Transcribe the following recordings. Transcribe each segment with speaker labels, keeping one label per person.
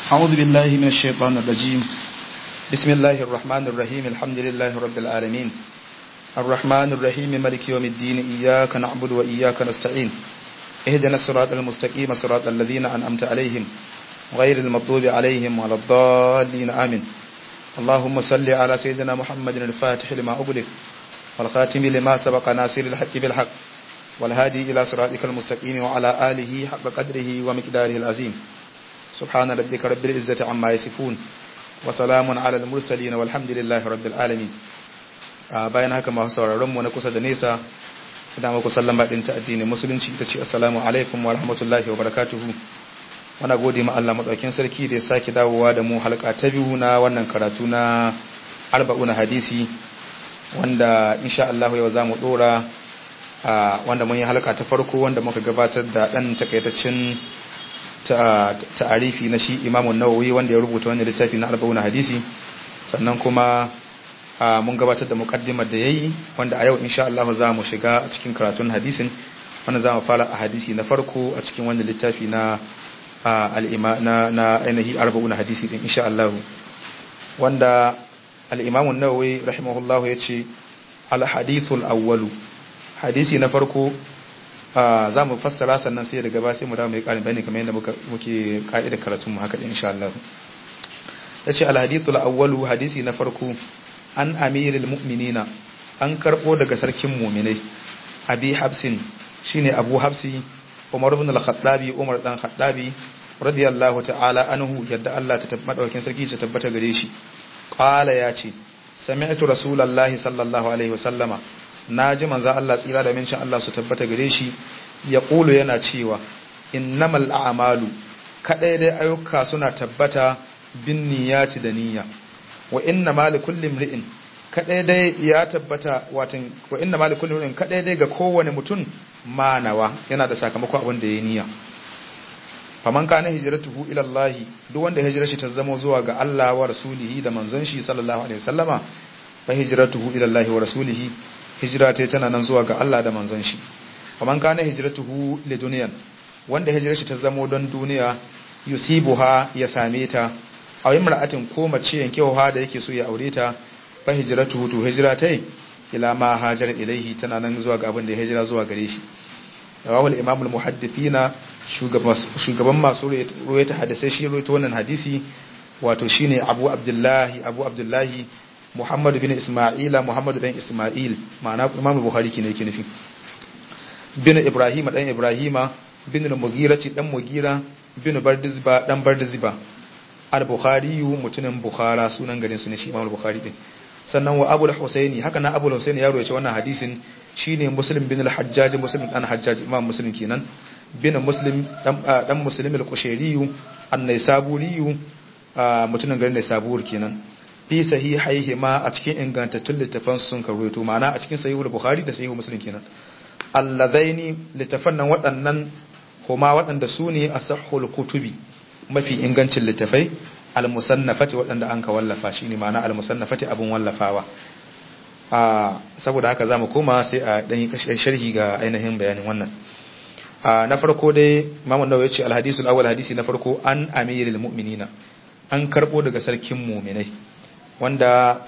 Speaker 1: أعوذ بالله من الشيطان الرجيم بسم الله الرحمن الرحيم الحمد لله رب العالمين الرحمن الرحيم ملك يوم الدين إياك نعبد وإياك نستعين اهدنا الصراط المستقيم صراط الذين أنعمت عليهم غير المغضوب عليهم ولا الضالين آمين اللهم صل على سيدنا محمد الفاتح لما أغلق والخاتم لما سبق ناصر الحق بالحق والهادي إلى صراطك المستقيم وعلى آله حق قدره ومقداره العظيم سبحان ربك رب العزة عما يصفون وسلام على المرسلين والحمد لله رب العالمين bayan haka masu sauraron mu na kusa da nesa idan muku sallama din ta addinin musulunci ita ce assalamu alaikum wa rahmatullahi wa barakatuhu muna gode ma Allah madaukakin sarki da ya sake dawowa da mu halka ta biyu na wannan karatu na arba'una hadisi wanda insha Allah yau zamu dora wanda mun yi halka ta farko wanda muka gabatar da dan takaitaccen ta'arifi na shi Imam Nawawi wanda ya rubuta wannan littafi na arba'una hadisi sannan kuma mun gabatar da mukaddimar da yayi wanda a yau insha Allah za mu shiga a cikin karatun hadisin wanda za mu fara a hadisi na farko a cikin wannan littafi na al'ima na na ainihi arba'una hadisi din insha Allah wanda al-Imam an-Nawawi rahimahullah yace al-hadithul awwalu hadisi na farko za mu fassara sannan sai daga ba sai mu dawo mai karin bayani kamar yadda muke ka'idar karatun mu haka insha Allah yace al-hadithul awwalu hadisi na farko an amiril mu'minina an karbo daga sarkin mu'minai abi habsin shine abu habsi umar ibn al-khattabi umar dan khattabi radiyallahu ta'ala anhu yadda Allah ta tabbata daukin sarki ta tabbata gare shi qala yace sami'tu rasulullahi sallallahu alaihi wasallama naji manzo Allah tsira da mincin Allah su tabbata gare shi ya kulu yana cewa innamal a'malu kadai dai ayyuka suna tabbata bin niyyati da niyya wa inna ma li kulli imri'in kadai dai ya tabbata watan wa inna ma li kulli imri'in kadai dai ga kowane mutum manawa yana da sakamakon abin da ya niyya faman kana hijratuhu ila Allah duk wanda hijirar shi ta zama zuwa ga Allah wa rasulihi da manzon shi sallallahu alaihi wasallama fa hijratuhu ila Allah wa rasulihi hijira ta tana nan zuwa ga Allah da manzon shi faman kana hijratuhu li dunyan wanda hijirar shi ta zama don duniya yusibuha ya same ta a yi mar'atin ko mace yankewa da yake so ya aure ta fa hijratu to hijira tai ila ma hajar ilaihi tana nan zuwa ga abin da ya hijira zuwa gare shi rawahul imam al muhaddithina shugaban masu ruwaita hadisai shi ruwaita wannan hadisi wato shine abu abdullahi abu abdullahi muhammad bin isma'ila muhammad dan isma'il ma'ana imam bukhari kine yake nufi bin ibrahima dan ibrahima bin al-mughira dan mugira bin bardizba dan bardizba al-bukhari mutumin bukhara sunan garin su ne shi imam al-bukhari din sannan wa abul husaini haka na abul husaini ya rawaita wannan hadisin shine muslim bin al-hajjaj muslim dan hajjaj imam muslim kenan bin muslim dan dan muslim al-qushairi an-naisaburi mutumin garin naisabur kenan fi sahihaihi ma a cikin ingantattun littafan sun karuwaito ma'ana a cikin sahihul bukhari da sahihul muslim kenan allazaini littafan nan waɗannan huma waɗanda su ne asahhul kutubi mafi ingancin littafai al-musannafati waɗanda an ka wallafa shine ma'ana al-musannafati abun wallafawa a saboda haka zamu koma sai a dan sharhi ga ainihin bayanin wannan a na farko dai Imam Nawawi ya ce al-hadisul awwal hadisi na farko an amiril mu'minina an karbo daga sarkin mu'minai wanda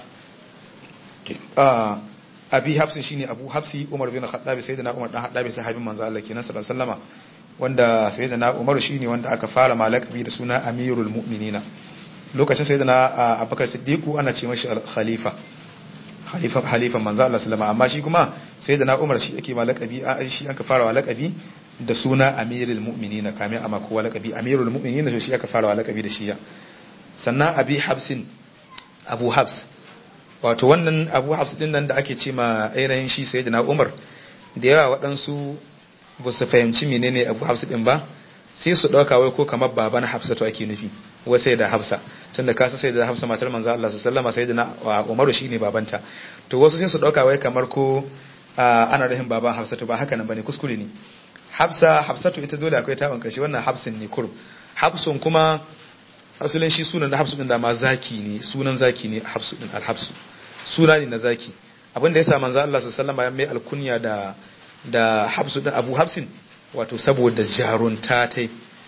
Speaker 1: abi hafsin shine abu hafsi umar bin khattab sayyidina umar dan khattab sahabin manzo Allah kenan sallallahu alaihi wasallama wanda sayyidina Umar shine wanda aka fara malakabi da suna Amirul Mu'minina lokacin sayyidina Abubakar Siddiq ana ce mashi khalifa khalifa halifan manzo Allah sallama amma shi kuma sayyidina Umar shi yake malakabi shi aka fara malakabi da suna Amirul Mu'minina kamin amma kowa lakabi Amirul Mu'minina shi aka fara malakabi da shi sannan Abi Habsin Abu Habs wato wannan Abu Habs din nan da ake ce ma ainihin shi sayyidina Umar da yawa waɗansu ba su fahimci menene abu hafsa din ba sai su dauka wai ko kamar baban hafsatu ake nufi wai sai da hafsa tunda kasa sai da hafsa matar manzo Allah sallallahu alaihi wasallam sai da Umaru shine babanta to wasu sai su dauka wai kamar ko ana rahin baban hafsatu ba haka nan bane kuskure ne hafsa hafsatu ita dole akwai tawon karshe wannan hafsin ne kurb hafsun kuma asalin shi sunan da hafsu din da ma zaki ne sunan zaki ne hafsu din alhafsu suna ne na zaki abinda yasa manzo Allah sallallahu alaihi wasallam ya mai alkunya da da habsu din abu habsin wato saboda jarunta tai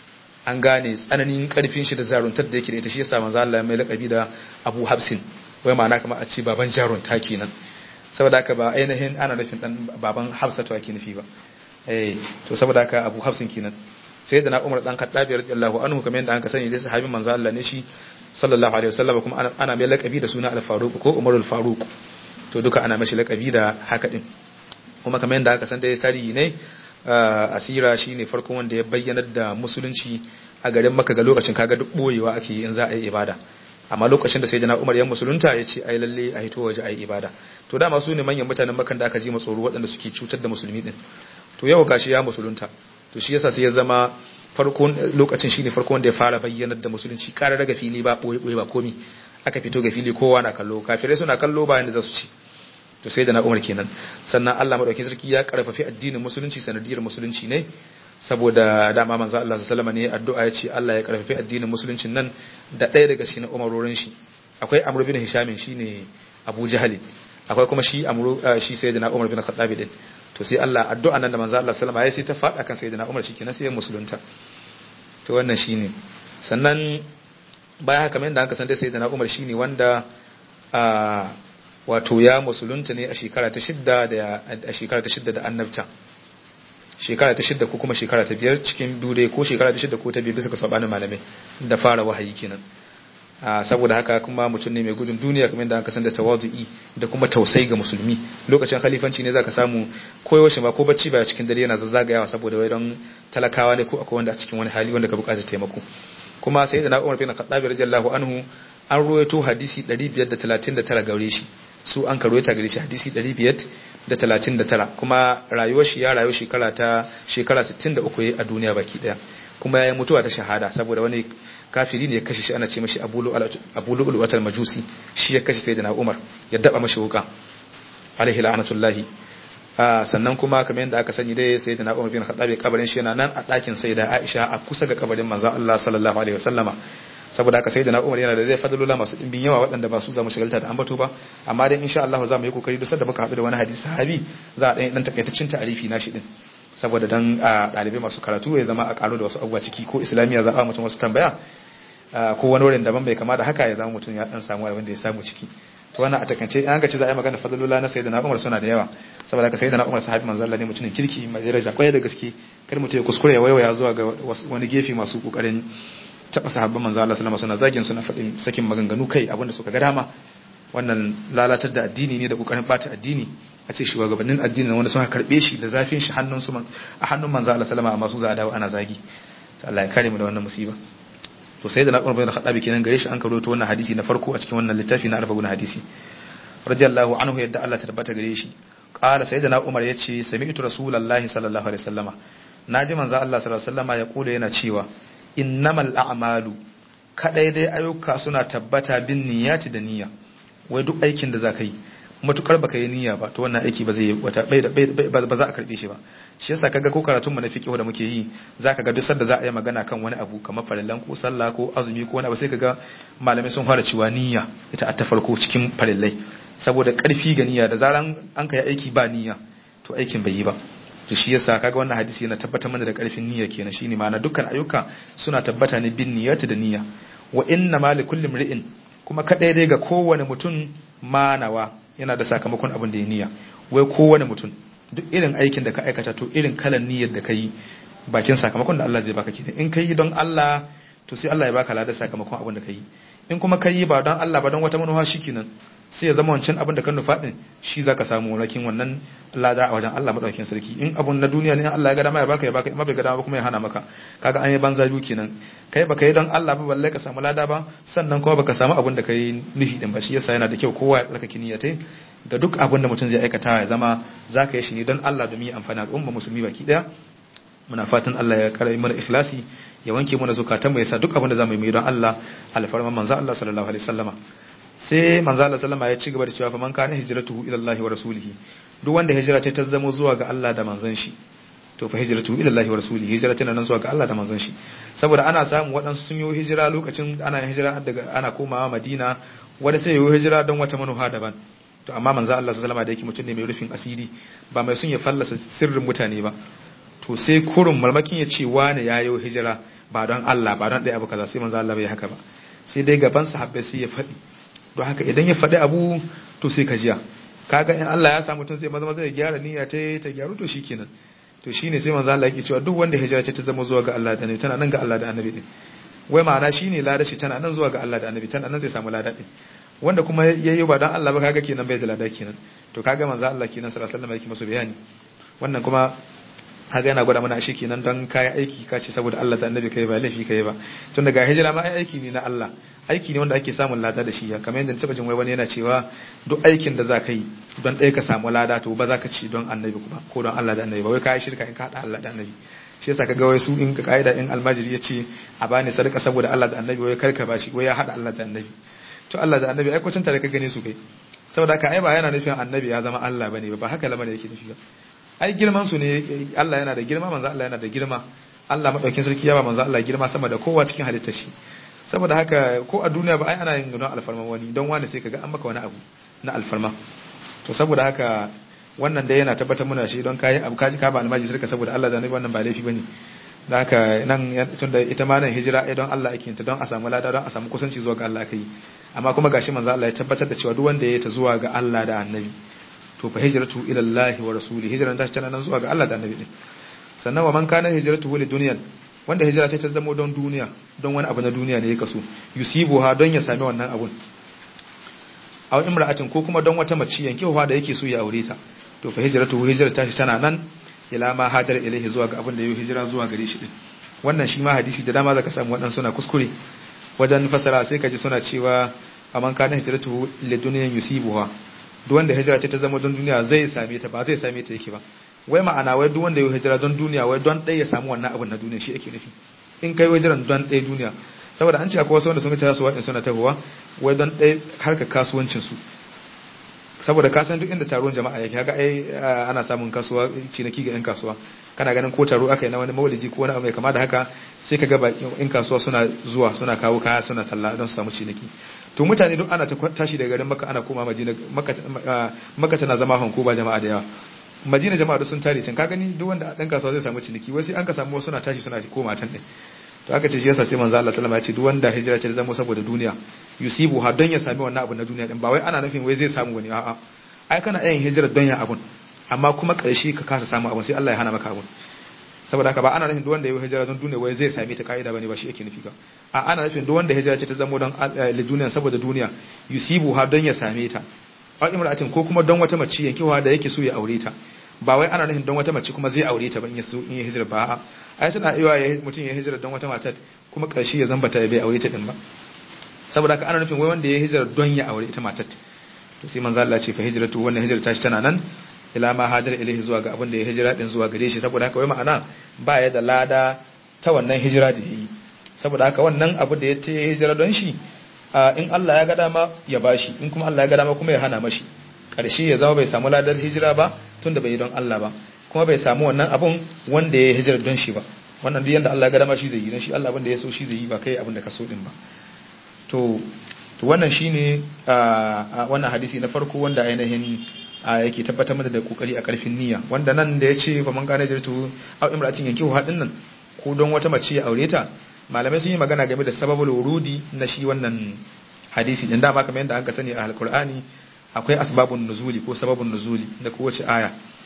Speaker 1: an gane tsananin karfin shi da zaruntar da yake da ita shi yasa manzo Allah mai lakabi da Abu Hafsin wai ma'ana kamar a ce baban jarunta kenan saboda haka ba ainihin ana nufin dan baban Hafsatu ake nufi ba eh to saboda haka Abu Hafsin kenan sai da na Umar dan Khattab radiyallahu anhu kamar yadda an ka sani dai sahabin manzo Allah ne shi sallallahu alaihi wasallam kuma ana mai lakabi da suna Al-Faruq ko Umar Al-Faruq to duka ana mashi lakabi da haka din kuma kamar yadda aka san dai tarihi ne asira shine farkon wanda ya bayyana da musulunci a garin Makka ga lokacin kaga duk boyewa ake yi in za a yi ibada amma lokacin da sayyidina Umar ya musulunta ya ce ai lalle a hito waje ai ibada to dama su ne manyan mutanen Makka da aka ji tsoro waɗanda suke cutar da musulmi din to yau gashi ya musulunta to shi yasa sai ya zama farkon lokacin shine farkon wanda ya fara bayyanar da musulunci ƙara daga fili ba boye boye ba komi aka fito ga fili kowa na kallo kafirai suna kallo bayan da za su ci to sai da na umar kenan sannan Allah madaukakin sarki ya karfafi addinin musulunci sanadiyar musulunci ne saboda dama manzo Allah sallallahu alaihi wasallam ne addu'a ya ce Allah ya karfafi addinin musuluncin nan da ɗaya daga cikin umarorin shi akwai Amr bin Hisham shine Abu Jahal akwai kuma shi Amr shi sayyidina Umar bin Khattab din to sai Allah addu'a nan da manzo Allah sallallahu alaihi wasallam ya sai ta fada kan sayyidina Umar shi kenan sai ya musulunta to wannan shine sannan bayan haka mai da aka san dai sayyidina Umar shine wanda wato ya musulunta ne a shekara ta shidda da a shekara ta shidda da annabta shekara ta shidda ko kuma shekara ta biyar cikin dure ko shekara ta shidda ko ta biyar bisa ga sabanin malamai da fara wahayi kenan saboda haka kuma mutum ne mai gudun duniya kamar da aka san da tawazu'i da kuma tausayi ga musulmi lokacin khalifanci ne zaka samu koyaushe ma ko bacci ba cikin dare yana zazzagayawa saboda wai don talakawa ne ko akwai wanda a cikin wani hali wanda ka buƙatar taimako kuma sai da na Umar bin Khattab radiyallahu anhu an ruwaito hadisi 539 gare shi su an karuwaita gare shi hadisi 539 kuma rayuwar shi ya rayu shekara ta shekara 63 a duniya baki daya kuma ya yi mutuwa ta shahada saboda wani kafiri ne ya kashe shi ana ce mashi abu lu'ul watal majusi shi ya kashe sayyidina umar ya daba mashi wuka alaihi la'anatullahi sannan kuma kamar yadda aka sani dai sayyidina umar bin khattab kabarin shi yana nan a ɗakin sayyida aisha a kusa ga kabarin manzon Allah sallallahu alaihi wasallama saboda haka sai da na umar yana da zai fadalula masu ɗimbin yawa waɗanda ba su za mu shigalta da ambato ba amma dai insha Allah za mu yi kokari duk da muka haɗu da wani hadisi sahabi za a ɗan ɗan takaitaccen ta'arifi na shi ɗin saboda dan ɗalibai masu karatu ya zama a ƙaro da wasu abubuwa ciki ko islamiyya za a mutum wasu tambaya ko wani wurin daban bai kama da haka ya zama mutum ya ɗan samu abin da ya samu ciki to wannan a takance an ga ce za a yi magana fadalula na sayyidina Umar suna da yawa saboda haka sayyidina Umar sahabi manzo Allah ne mutumin kirki mai daraja kwarai da gaske kar mutum ya kuskure ya waiwaya zuwa ga wani gefe masu kokarin taba sahabban manzo Allah sallama suna zagin suna faɗin sakin maganganu kai abinda suka ga dama wannan lalatar da addini ne da kokarin bata addini a ce shugabannin addini wanda suka karbe shi da zafin shi hannun su a hannun manzo Allah sallama amma su za a dawo ana zagi to Allah ya kare mu da wannan musiba to sai da na Umar bin Khattab kenan gare shi an karo to wannan hadisi na farko a cikin wannan littafi na arba'un hadisi radiyallahu anhu yadda Allah ta tabbata gare shi qala sayyidina Umar yace sami'tu rasulullahi sallallahu alaihi wasallama naji manzo Allah sallallahu alaihi wasallama ya kula yana cewa innamal a'malu kadai dai ayyuka suna tabbata bin niyyati da niyya wai duk aikin da zaka yi matukar baka yi niyya ba to wannan aiki ba zai wata ba za a karbe shi ba shi yasa kaga ko karatun mu na fiqh da muke yi zaka ga duk sanda za a yi magana kan wani abu kamar farillan ko sallah ko azumi ko wani abu sai kaga malamai sun fara cewa niyya ita a ta farko cikin farillai saboda karfi ga niyya da zaran an kai aiki ba niyya to aikin bai yi ba to shi yasa kaga wannan hadisi yana tabbatar mana da karfin niyya kenan shine ma'ana dukkan ayyuka suna tabbata ne bin niyyati da niyya wa inna ma li kulli imri'in kuma kadai dai ga kowane mutum manawa yana da sakamakon abin da ya niyya wai kowane mutum duk irin aikin da ka aikata to irin kalan niyyar da ka yi bakin sakamakon da Allah zai baka kenan in ka yi don Allah to sai Allah ya baka ladan sakamakon abin da ka yi in kuma ka yi ba don Allah ba don wata manufa shikenan sai ya zama wancan abin da kan nufa din shi zaka samu rakin wannan lada a wajen Allah madaukakin sarki in abun na duniya ne Allah ya ga dama ya baka ya baka in bai ga dama kuma ya hana maka kaga an yi banza biyu kenan kai baka yi don Allah ba balle ka samu lada ba sannan kuma baka samu abin da kai nufi din ba shi yasa yana da kyau kowa ya tsarkake niyyatai da duk abin da mutum zai aikata ya zama zaka yi shi ne don Allah domin ya amfani al'umma musulmi baki daya muna fatan Allah ya kara mana ikhlasi ya wanke mana zukatanmu ya sa duk abin da zamu yi don Allah alfarman manzo Allah sallallahu alaihi wasallama sai manzo Allah sallama ya ci gaba da cewa fa man kana hijratuhu ila Allah wa rasulihi duk wanda hijira ta ta zamo zuwa ga Allah da manzon shi to fa hijratuhu ila Allah wa rasulihi hijira tana nan zuwa ga Allah da manzon shi saboda ana samu waɗansu sun yi hijira lokacin ana hijira daga ana komawa Madina wanda sai yi hijira don wata manufa daban to amma manzo Allah sallama da yake mutum ne mai rufin asiri ba mai sun ya fallasa sirrin mutane ba to sai kurun malmakin ya ce wane ya yi hijira ba don Allah ba don ɗaya abu kaza sai manzo Allah bai haka ba sai dai gaban sahabbai sai ya faɗi don haka idan ya faɗi abu to sai ka jiya kaga in Allah ya sa mutum sai maza maza ya gyara niyya ta ta gyaru to shikenan to shine sai manzo Allah yake cewa duk wanda hijira ce ta zama zuwa ga Allah da Annabi tana nan ga Allah da Annabi din wai ma'ana shine lada shi tana nan zuwa ga Allah da Annabi tana nan zai samu lada din wanda kuma yayi ba dan Allah ba kaga kenan bai da lada kenan to kaga manzo Allah kenan sallallahu alaihi wasallam yake masa bayani wannan kuma haka yana gwada mana shi kenan don kayi aiki ka ce saboda Allah da annabi kai ba laifi kai ba tun daga hijira ma ai aiki ne na Allah aiki ne wanda ake samun lada da shi ya kamar yadda taba jin wai wani yana cewa duk aikin da za ka yi don ɗaya ka samu lada to ba za ka ci don annabi kuma ko don Allah da annabi ba wai kayi shirka in ka haɗa Allah da annabi shi yasa kaga wai su in ka kaida in almajiri ya ce a bani sadaka saboda Allah da annabi wai karka bashi wai ya haɗa Allah da annabi to Allah da annabi ai kwacin tare ka gane su kai saboda haka ai ba yana nufin annabi ya zama Allah bane ba ba haka lamarin yake nufi ba ai girman su ne Allah yana da girma manzo Allah yana da girma Allah madaukin sarki ya ba manzo Allah girma sama da kowa cikin halittar shi saboda haka ko a duniya ba ai ana yin gano alfarma wani don wani sai kaga an maka wani abu na alfarma to saboda haka wannan dai yana tabbatar muna shi don kai abu kaji ka ba almaji sarka saboda Allah da nabi wannan ba laifi bane da haka nan tunda ita ma nan hijira ai don Allah ake ta don a samu lada don a samu kusanci zuwa ga Allah kai amma kuma gashi manzo Allah ya tabbatar da cewa duk wanda ya ta zuwa ga Allah da annabi to fa hijratu ila Allah wa rasuli hijran ta tana nan zuwa ga Allah da annabi din sannan wa man kana hijratu li dunyan wanda hijira sai ta zama don duniya don wani abu na duniya ne ya kaso yusibuha don ya sami wannan abun aw imra'atin ko kuma don wata mace yankewa da yake so ya aure ta to fa hijratu hijrata shi tana nan ila ma hajar ilaihi zuwa ga abin da yau hijira zuwa gare shi din wannan shi ma hadisi da dama zaka samu waɗansu suna kuskure wajen fasara sai ka ji suna cewa aman kana hijratu li dunyan yusibuha duk wanda hijira ce ta zama don duniya zai same ta ba zai same ta yake ba wai ma'ana wai duk wanda ya hijira don duniya wai don ɗaya ya samu wannan abin na duniya shi ake nufi in kai hijiran don ɗaya duniya saboda an ce akwai wasu wanda sun ta su wa'in suna tahowa wai don ɗaya harkar kasuwancin su saboda ka san duk inda taruwan jama'a yake haka ai ana samun kasuwa ciniki ga yan kasuwa kana ganin ko taro aka yi na wani maulidi ko wani abu mai kama da haka sai ka ga yan kasuwa suna zuwa suna kawo kaya suna sallah don su samu ciniki to mutane duk ana tashi daga garin maka ana koma madina maka tana zama hanko ba jama'a da yawa madina jama'a duk sun tare can ka gani duk wanda dan kasuwa zai samu ciniki wai sai an ka samu suna tashi suna koma can din to aka ce shi yasa sai manzo Allah sallama ya ce duk wanda hijira ce zama saboda duniya yusibu ha don ya sami wannan abu na duniya din ba wai ana nufin wai zai samu wani a'a ai kana yin hijira don ya abun amma kuma karshe ka kasa samu abun sai Allah ya hana maka abun saboda haka ba ana nufin duk wanda ya hijira don duniya wai zai same ta kaida bane ba shi yake nufi ba a ana nufin duk wanda hijira ce ta zama don duniya saboda duniya yusibu ha don ya same ta a imra'atin ko kuma don wata mace yankewa da yake so ya aure ta ba wai ana nufin don wata mace kuma zai aure ta ba in ya so in ya hijira ba ai suna iya mutum ya hijira don wata mace kuma karshe ya zamba ta bai aure ta din ba saboda haka ana nufin wai wanda ya hijira don ya aure ita matar to sai manzo Allah ce fa hijratu wannan hijira ta shi tana nan ila ma hajar ilaihi zuwa ga abin da ya hijira din zuwa gare shi saboda haka wai ma'ana ba ya da lada ta wannan hijira da yayi saboda haka wannan abu da ya ce hijira don shi in Allah ya ga dama ya bashi in kuma Allah ya ga dama kuma ya hana mashi karshe ya zama bai samu ladar hijira ba tunda bai yi don Allah ba kuma bai samu wannan abun wanda ya hijira don shi ba wannan duk yanda Allah ya ga dama shi zai yi don shi Allah abin da ya so shi zai yi ba kai abin da ka so din ba to to wannan shine wannan hadisi na farko wanda ainihin yake tabbatar mata da kokari a karfin niyya wanda nan da yace fa man kana jirtu aw imratin yankihu hadin nan ko don wata mace ya aure ta malamai sun yi magana game da sababul wurudi na shi wannan hadisi din dama kamar yadda aka sani a alqur'ani akwai asbabun nuzuli ko sababun nuzuli da kowace aya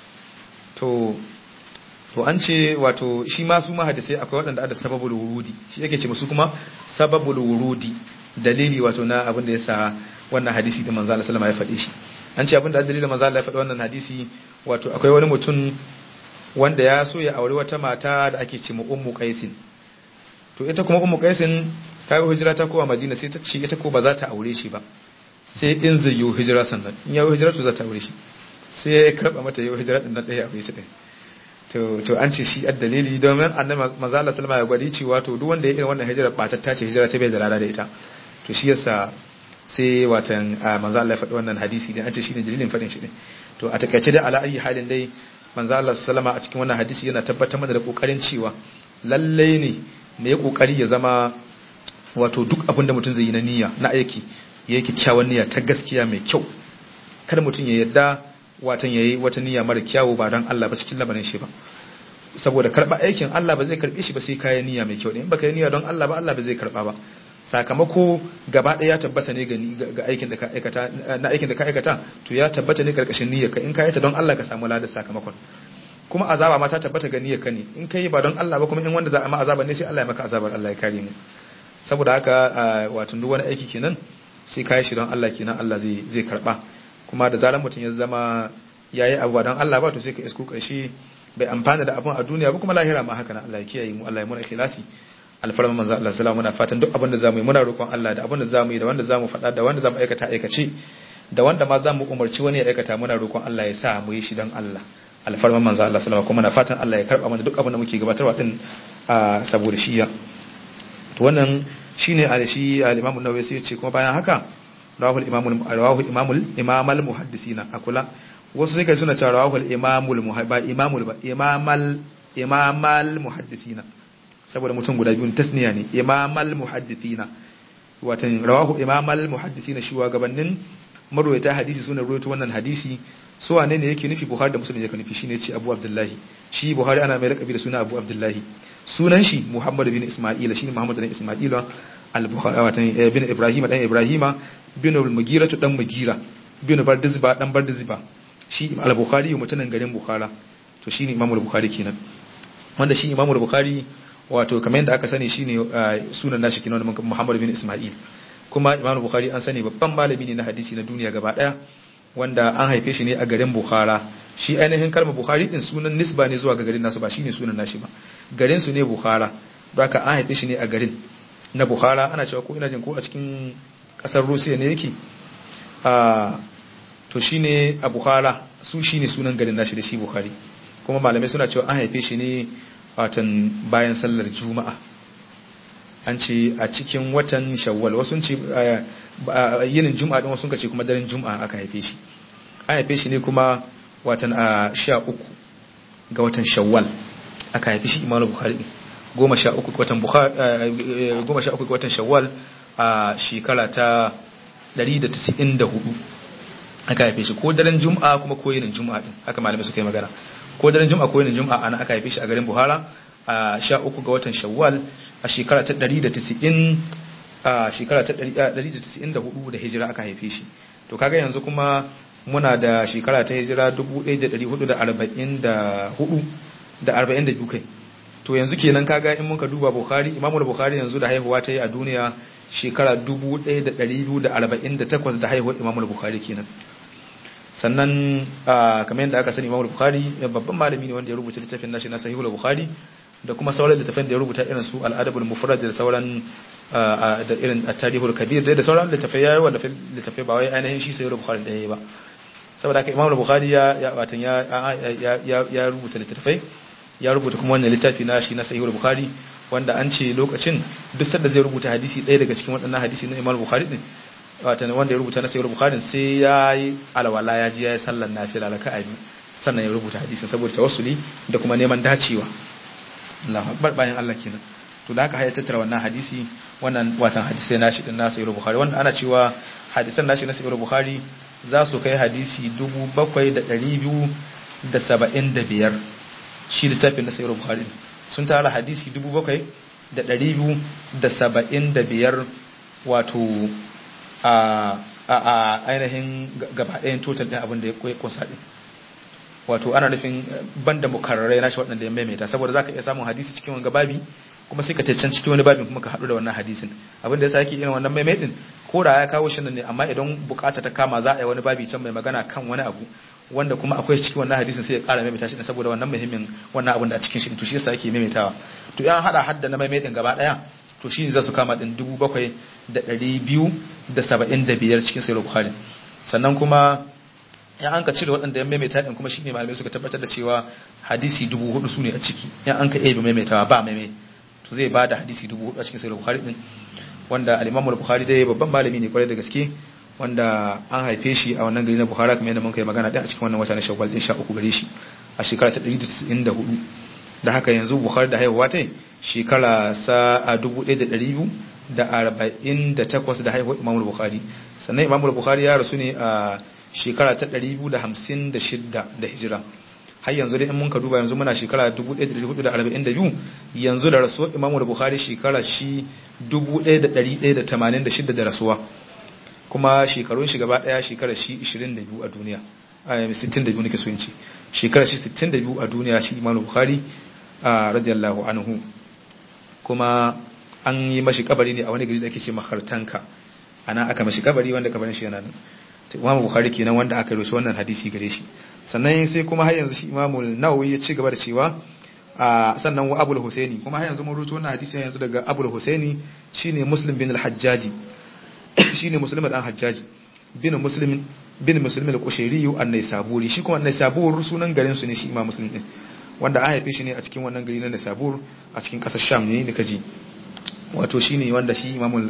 Speaker 1: to to an ce wato shi ma su mahadisai akwai waɗanda da sababul wurudi shi yake ce musu kuma sababul wurudi dalili wato na abin da yasa wannan hadisi da manzo Allah sallama ya faɗe shi an ce abin da dalilin manzo Allah ya faɗi wannan hadisi wato akwai wani mutum wanda ya so ya aure wata mata da ake ce mu ummu qaisin to ita kuma ummu qaisin ta yi hijira ta kowa madina sai ta ce ita ko ba za ta aure shi ba sai in zai yi hijira sannan in ya yi hijira to za ta aure shi sai ya karba mata yi hijira din nan ɗaya aure shi ɗaya to to an ce shi ad dalili domin annabi manzo Allah sallama ya gwadi cewa to duk wanda ya irin wannan hijira ba ta tace hijira ta bai da lada da ita to shi yasa sai watan manzo Allah ya faɗi wannan hadisi ne an ce shine dalilin faɗin shi ne to a takaice da ala ayi halin dai manzo Allah sallama a cikin wannan hadisi yana tabbatar mana da kokarin cewa lalle ne me ya kokari ya zama wato duk abin da mutum zai yi na niyya na aiki yayi kyakkyawan niyya ta gaskiya mai kyau kada mutum ya yarda watan yayi wata niyya mara kyawu ba don Allah ba cikin labarin shi ba saboda karba aikin Allah ba zai karbe shi ba sai kayan niyya mai kyau ne in baka yi niyya don Allah ba Allah ba zai karba ba sakamako gaba ɗaya ya tabbata ne ga aikin da ka aikata na aikin da ka aikata to ya tabbata ne karkashin niyyar ka in ka yi ta don Allah ka samu ladar sakamakon kuma azaba ma ta tabbata ga niyyar ka ne in kai ba don Allah ba kuma in wanda za a ma azaba ne sai Allah ya maka azabar Allah ya kare mu saboda haka wato duk wani aiki kenan sai kai shi don Allah kenan Allah zai zai karba kuma da zaran mutum ya zama yayi abu don Allah ba to sai ka isku kashi bai amfana da abun a duniya ba kuma lahira ma haka na Allah ya kiyaye mu Allah ya muna ikhlasi alfarma manzo Allah sallallahu muna fatan duk abin da zamu yi muna roƙon Allah da abin da zamu yi da wanda zamu faɗa da wanda zamu aikata aikace da wanda ma zamu umarci wani ya aikata muna roƙon Allah ya sa mu yi shi don Allah alfarma manzo Allah sallallahu kuma muna fatan Allah ya karba mana duk abin da muke gabatarwa din saboda shi ya to wannan shine a shi al-Imam an-Nawawi sai ya ce kuma bayan haka rawahul imamul rawahul imamul imamal muhaddisina akula wasu sai kai suna cewa rawahul imamul muhabba imamul ba imamal imamal muhaddisina saboda mutum guda biyun tasniya ne imamal muhaddisina watan rawahu imamal muhaddisina shugabannin marwayata hadisi suna rawaito wannan hadisi su wane ne yake nufi buhari da muslim yake nufi shine ce abu abdullahi shi buhari ana mai lakabi da suna abu abdullahi sunan shi muhammad bin isma'ila shine muhammad bin isma'ila al-bukhari watan bin ibrahim dan ibrahima bin al-mugira dan mugira bin bardizba dan bardizba shi al-bukhari mutanen garin bukhara to shine imamu al-bukhari kenan wanda shi imamu al-bukhari wato kamar yadda aka sani shine sunan nashi kenan muhammad bin isma'il kuma imamu al-bukhari an sani babban malami ne na hadisi na duniya gaba daya wanda an haife shi ne a garin bukhara shi ainihin kalmar bukhari din sunan nisba ne zuwa ga garin nasu ba shine sunan nashi ba garin su ne bukhara don haka an haife shi ne a garin na bukhara ana cewa ko ina jin ko a cikin kasar rusiya ne yake to shine a bukhara su shine sunan garin nashi da shi bukhari kuma malamai suna cewa an haife shi ne watan bayan sallar juma'a an ce a cikin watan shawwal wasu ce yinin juma'a din wasu ce kuma daren juma'a aka haife shi an haife shi ne kuma watan a sha uku ga watan shawwal aka haife shi imamu bukhari goma sha uku ga watan goma sha uku ga watan shawwal a shekara ta 194 aka haife shi ko daren juma'a kuma ko yinin juma'a din haka malamai suka yi magana ko daren juma'a ko yinin juma'a ana aka haife shi a garin buhara a sha uku ga watan shawwal a shekara ta 190 a shekara ta 194 da hijira aka haife shi to kaga yanzu kuma muna da shekara ta hijira 1444 da 42 kai to yanzu kenan kaga in muka duba bukhari imamul bukhari yanzu da haihuwa ta yi a duniya shekara 1248 da haihuwar imamul bukhari kenan sannan kamar yadda aka sani imamul bukhari babban malami ne wanda ya rubuta littafin nashi na sahihul bukhari da kuma sauran littafin da ya rubuta irin su al'adabul mufrad da sauran da irin at-tarihul kabir da sauran littafai yayi wanda littafai ba wai ainihin shi sahihul bukhari da yayi ba saboda haka imamul bukhari ya ya watan ya ya rubuta littafai ya rubuta kuma wannan littafi na shi na sahihul bukhari wanda an ce lokacin duk sanda zai rubuta hadisi ɗaya daga cikin waɗannan hadisi na imamul bukhari din watan wanda ya rubuta na sahihul bukhari sai ya yi alwala ya ji ya yi sallar nafila raka'a biyu sannan ya rubuta hadisin saboda tawassuli da kuma neman dacewa Allahu akbar bayan Allah kenan to da haka ya tattara wannan hadisi wannan watan hadisai nashi din na sahihul bukhari wanda ana cewa hadisan nashi na sahihul bukhari za su kai hadisi 7275 shi littafin na sahihul bukhari sun tara hadisi 7275 wato a a ainihin gaba ɗayan total ɗin abin da ya kusa ɗin wato ana nufin banda mukarrarai nashi waɗanda ya maimaita saboda zaka iya samun hadisi cikin wani babi kuma sai ka ce can cikin wani babin kuma ka haɗu da wannan hadisin abin da ya sake irin wannan maimaitin ko da ya kawo shi nan ne amma idan bukata ta kama za a yi wani babi can mai magana kan wani abu wanda kuma akwai cikin wannan hadisin sai ya ƙara maimaita shi saboda wannan muhimmin wannan abin da a cikin shi to shi yasa yake maimaitawa to yan hada hadda na maimaitin gaba ɗaya to shi ne za su kama ɗin dubu bakwai da ɗari biyu da saba'in da biyar cikin sayar bukhari sannan kuma ya an ka cire waɗanda ya maimaita ɗin kuma shi ne malamai suka tabbatar da cewa hadisi dubu hudu su ne a ciki ya an ka ebe maimaitawa ba maimai to zai ba da hadisi dubu hudu a cikin sayar bukhari ɗin wanda alimamul bukhari dai babban malami ne kwarai da gaske wanda an haife shi a wannan gari na bukhara kamar yadda mun kai magana ɗin a cikin wannan wata na shawwal ɗin sha uku gare shi a shekara ta ɗari da tisa'in da hudu da haka yanzu bukhari da haihuwa ta shekara sa a 1248 da haihuwar imamul bukhari sannan imamul bukhari ya rasu ne a shekara ta 256 da hijira har yanzu dai in mun ka duba yanzu muna shekara 1442 yanzu da rasuwar imamu da bukhari shekara shi 1186 da rasuwa kuma shekarun shi gaba daya shekara shi 22 a duniya 62 nake so in ce shekara shi 62 a duniya shi imamu bukhari radiyallahu anhu kuma an yi mashi kabari ne a wani gari da ake ce mahartanka ana aka mashi kabari wanda kabarin shi yana nan imamu bukhari kenan wanda aka rushe wannan hadisi gare shi sannan sai kuma har yanzu shi imamu nawawi ya ci gaba da cewa sannan wa abul husaini kuma har yanzu mun rubuta wannan hadisi yanzu daga abul husaini shine muslim bin al-hajjaji shine muslim dan hajjaji bin muslim bin muslim al-qushairi an-naisaburi shi kuma an-naisabur sunan garin su ne shi imam muslim din wanda an haife shi ne a cikin wannan gari na naisabur a cikin kasar sham ne da kaji wato shine wanda shi imamul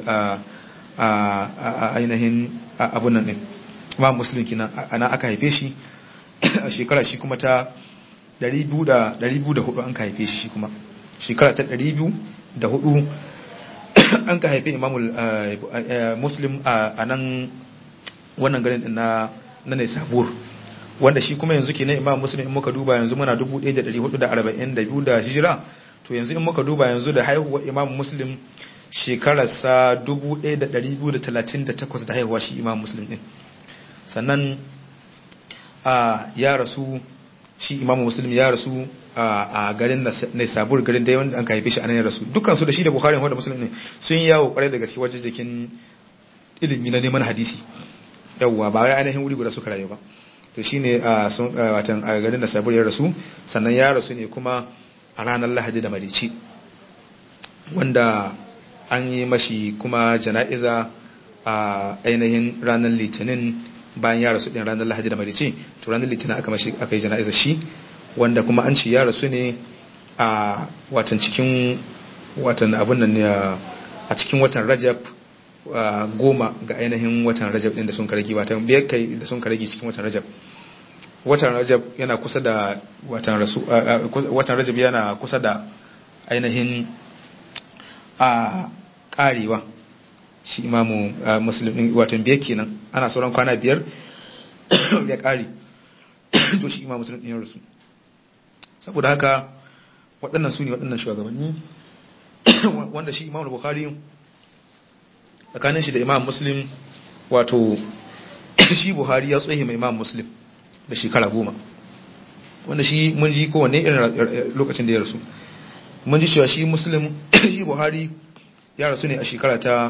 Speaker 1: ainihin abun nan din imam muslim kina ana aka haife shi a shekara shi kuma ta 204 an ka haife shi shi kuma shekara ta 204 an ka haife imamul muslim a nan wannan garin na na ne sabur wanda shi kuma yanzu kenan imam muslim in muka duba yanzu muna 1442 da hijira to yanzu in muka duba yanzu da haihuwar imam muslim shekararsa 1238 da haihuwa shi imam muslim din sannan a ya rasu shi imam muslim ya rasu a garin na sabur garin da wanda an ka haife shi a nan ya rasu dukansu da shi da bukhari wanda muslim ne sun yawo kwarai da gaske wajen jikin ilimi na neman hadisi yawwa ba wai ainihin wuri guda suka rayu ba to shine a watan a garin da sabur ya rasu sannan ya rasu ne kuma a ranar lahadi da marici wanda an yi mashi kuma jana'iza a ainihin ranar litinin bayan ya rasu din ranar lahadi da marici to ranar litinin aka mashi aka yi jana'iza shi wanda kuma an ci ya rasu ne a watan cikin watan abun nan ne a cikin watan rajab goma ga ainihin watan rajab din da sun karagi watan biyar kai da sun karagi cikin watan rajab watan rajab yana kusa da watan rasu watan rajab yana kusa da ainihin a karewa shi imamu muslim watan biyar kenan ana sauran kwana biyar ya kare to shi imamu muslim din ya rasu saboda haka waɗannan su ne waɗannan shugabanni wanda shi imamu bukhari tsakanin shi da imam muslim wato shi buhari ya tsohe mai imam muslim da shekara goma wanda shi mun ji kowanne irin lokacin da ya rasu mun ji cewa shi muslim shi buhari ya rasu ne a shekara ta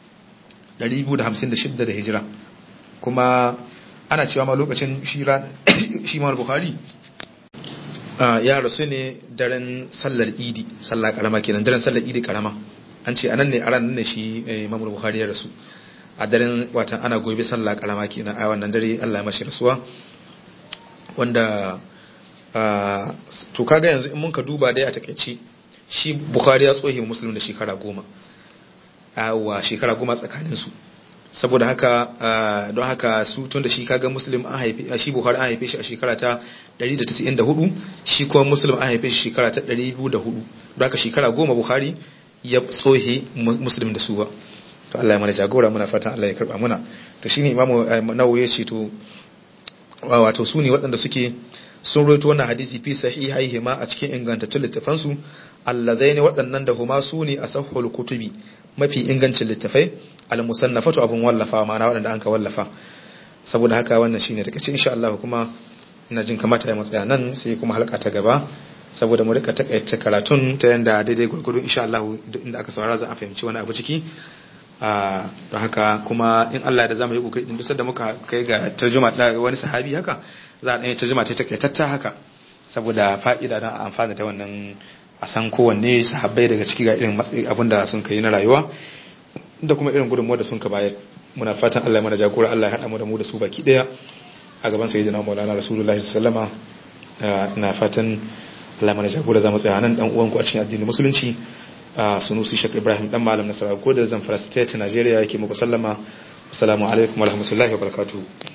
Speaker 1: 256 da hijira kuma ana cewa ma lokacin shi ma buhari ya rasu ne daren sallar idi sallar karama kenan daren sallar idi karama an ce anan ne a ran ne shi Imam Bukhari ya rasu a daren watan ana gobe sallah karama kenan a wannan dare Allah ya mashi rasuwa wanda to kaga yanzu in mun ka duba dai a takeici shi Bukhari ya tsohe Muslim da shekara goma wa shekara goma tsakanin su saboda haka don haka su tun da shi kaga Muslim an haife shi Bukhari an haife shi a shekara ta 194 shi kuma Muslim an haife shi shekara ta 204 don haka shekara goma Bukhari ya tsohe muslim da su ba to Allah ya mana jagora muna fatan Allah ya karba muna to shine imamu nawawi ya ce to wato su ne waɗanda suke sun rawaito wannan hadisi fi sahihaihi ma a cikin ingantattun littafan su allazaini waɗannan da huma su ne asahhul kutubi mafi ingancin littafai al-musannafatu abun wallafa ma'ana waɗanda an ka wallafa saboda haka wannan shine take insha Allah kuma ina jin kamata ya matsaya nan sai kuma halka ta gaba saboda mu rika takaita karatun ta yanda daidai gurgudu insha Allah duk inda aka saurara za a fahimci wani abu ciki a don haka kuma in Allah da zamu yi kokari din bisa da muka kai ga tarjuma da wani sahabi haka za a dan tarjuma ta takaitatta haka saboda fa'ida don amfana da wannan a san kowanne sahabbai daga ciki ga irin matsayi abinda sun kai na rayuwa da kuma irin gudunmuwa da sun ka bayar muna fatan Allah ya mana jagora Allah ya hada mu da mu da su baki daya a gaban sayyidina Maulana Rasulullahi sallallahu alaihi wasallama ina fatan Allah mana jagora za mu tsaya nan dan uwanku a cikin addinin musulunci a sunusi shek ibrahim dan malam nasara ko da zamfara state Nigeria yake muku sallama assalamu alaikum wa rahmatullahi wa barakatuh